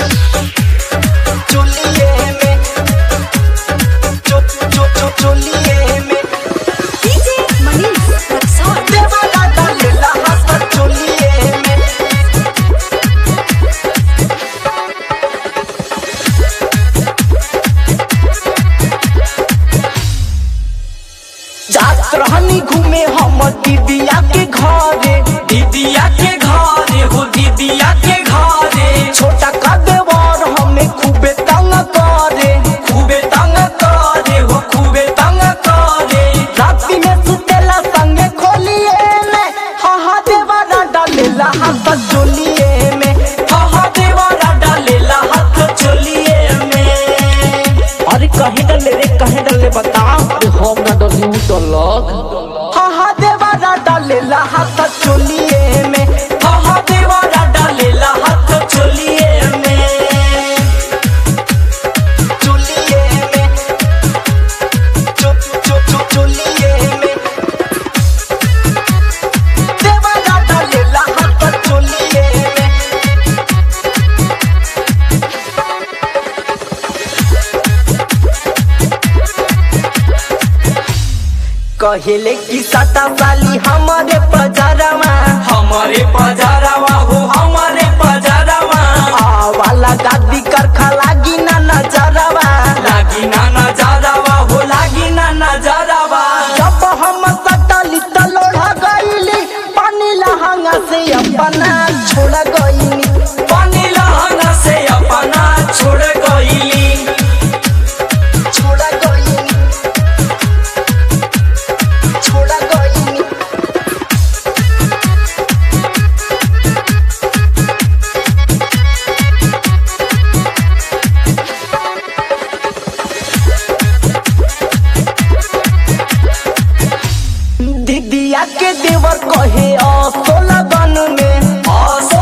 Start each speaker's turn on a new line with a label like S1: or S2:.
S1: चोलिए में चो चो चो चोलिए में
S2: DJ Manish Rexon.
S1: देवाला डालेला हाथ चोलिए में जात रहनी घूमे हम दीदिया के घरे
S3: दीदिया के घरे हो दीदिया के घरे
S1: छोटा का देवर हमें खूबे तंग करे
S3: खूबे तंग करे हो खूबे तंग करे
S1: राती में सुतेला संगे खोलिए में हाँ हाँ देवाला डालेला हाथ चोलिए में
S3: हा देवारा डालेला हाथ चोलिए में
S1: अरे कहे डले रे कहे डले बता
S4: अरे हम ना डली उ डलक
S1: हाँ हाँ देवाला डालेला हाथ चोलिए में
S3: हा देवारा डालेला हाथ चोलिए में
S1: चोलिए में चो चो चो चोलिए में देवाला डालेला हाथ चोलिए में कहेले की सता साली हमारे पजारमा
S3: हमारे पजारावा हो हमारे पजारावा
S1: आवाला गादी करखा लागी ना नजरवा
S3: लागी ना नजारावा हो लागी ना नजारावा
S1: जब हम सटली त लोढ़ा गईली पानी लहंगा से अपना छोड़ गईली
S3: पानी लहंगा से अपना छोड़ गईली
S1: छोड़ गईली छोड़ गईली दीदिया के देवर कहे असो लगन में
S3: आसो